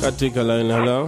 katika line hello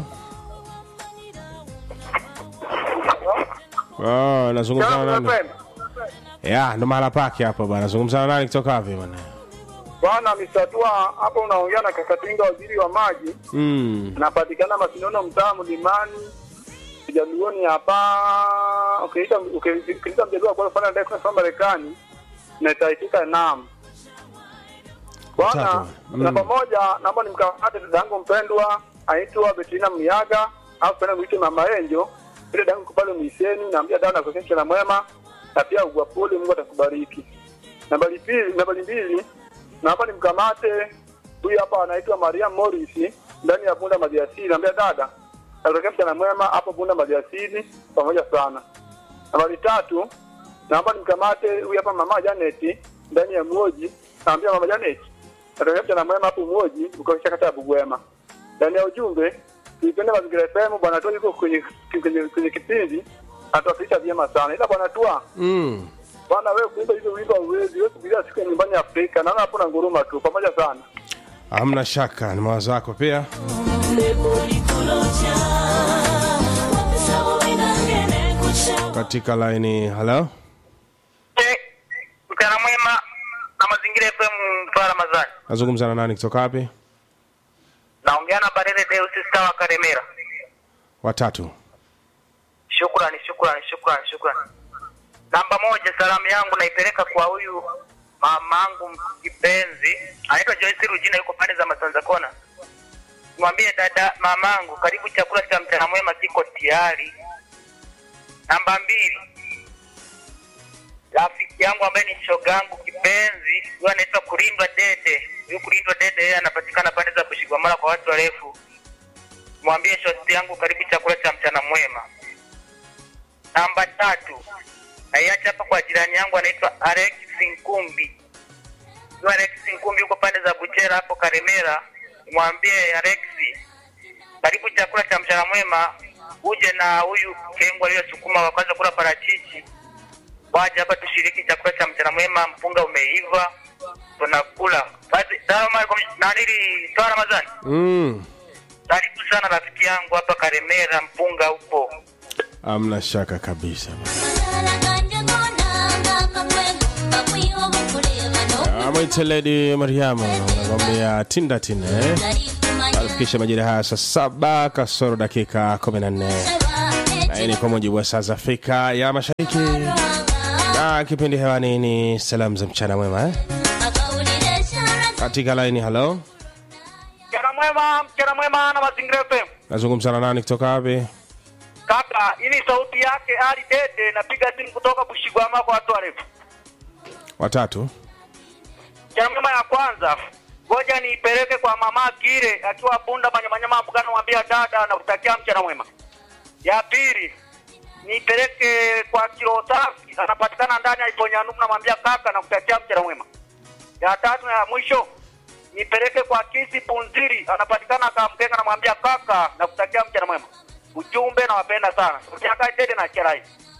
oh, nazungumza na nani ya ndo mahala pake hapo bana nazungumza na nani kutoka wapi bana Bwana Misatua, hapo unaongea na Kakatinga, waziri wa maji. mm. Napatikana Masinono, mtaa Mlimani, Jaluoni hapa. Ukiita ukiita mjaluo kwa kufanya ndio kwa Marekani na itaitika naam. Bwana Tatu. Mm. na pamoja, naomba nimkamate dada yangu mpendwa aitwa Betina Miaga au penda mwite Mama Enjo, ile dada yangu pale Miseni, naambia dawa na kuhakikisha na mwema na pia ugwapuli, Mungu atakubariki. Nambari pili, nambari mbili, naomba nimkamate huyu hapa anaitwa Maria Morris ndani ya Bunda Maliasili, naambia dada natokea mchana mwema hapo Bunda Maliasili, pamoja sana. Nambari tatu, naomba nimkamate huyu hapa mama Janet ndani ya Mwoji, naambia mama Janet natokea mchana mwema hapo Mwoji, ukaisha kata ya Bugwema. Ndani ya ujumbe tuipende mazingira FM, bwana tu yuko kwenye kwenye, kwenye kipindi atuwakilisha vyema sana, ila bwana tua Mm. bwana wewe kuimba hizo wimbo uwezi wewe kubiria siku ya nyumbani Afrika, naona hapo na nguruma tu, pamoja sana. hamna shaka ni mawazo yako pia katika line hello mchana mwema na mazingira FM mtoa Ramadhani. nazungumza na nani kutoka wapi Naongea na Barele Deus Star wa Karemera. watatu Shukrani, shukrani, shukrani, shukrani. Namba moja, salamu yangu naipeleka kwa huyu mamangu kipenzi, anaitwa Joyce Rujina, yuko pande za Masanza Kona. Mwambie dada mamangu, karibu chakula cha mchana mwema kiko tayari. Namba mbili, rafiki yangu ambaye ni shogangu kipenzi, huyo anaitwa Kulindwa Dede. Huyu Kulindwa Dede yeye anapatikana pande za Bushigwamala kwa watu warefu. Mwambie shosti yangu, karibu chakula cha mchana mwema. Namba tatu, naiacha hapa kwa jirani yangu anaitwa Alex Nkumbi. Huyu Alex Nkumbi yuko pande za Buchera hapo Karemera. Mwambie Alex, karibu chakula cha mchana mwema, uje na huyu kengo aliyosukuma wa kwanza kula parachichi, waje hapa tushiriki chakula cha mchana mwema. Mpunga umeiva, tunakula basi. Salamu alaikum, nanili toa Ramadhani. mm. Karibu sana rafiki yangu hapa Karemera, mpunga upo. hamna shaka kabisa amwite ledi mariamu anakwambia tinda tine alifikisha majira haya saa saba kasoro dakika 14 na hii ni kwa mujibu wa saa za afrika ya mashariki na kipindi hewani ni salamu za mchana mwema eh? katika laini halo Mchana mwema, mchana mwema na mazingira FM. nazungumza na nani kutoka wapi Kaka, hii ni sauti yake Ali Dede, napiga simu kutoka Bushigwama kwa watu warefu. watatu Mchana mwema ya kwanza, ngoja niipeleke kwa mama Kire akiwa Bunda Manyamanyama Mbugano, mwambia dada na kutakia mchana mwema. Ya pili, niipeleke kwa kilo safi, anapatikana ndani ya Iponyanum, namwambia kaka na kutakia mchana mwema. Ya tatu na ya mwisho nipeleke kwa Kisi Punziri, anapatikana Kamkenga, namwambia kaka na kutakia mchana mwema. Ujumbe nawapenda sana. Utaka Dede na Cherai.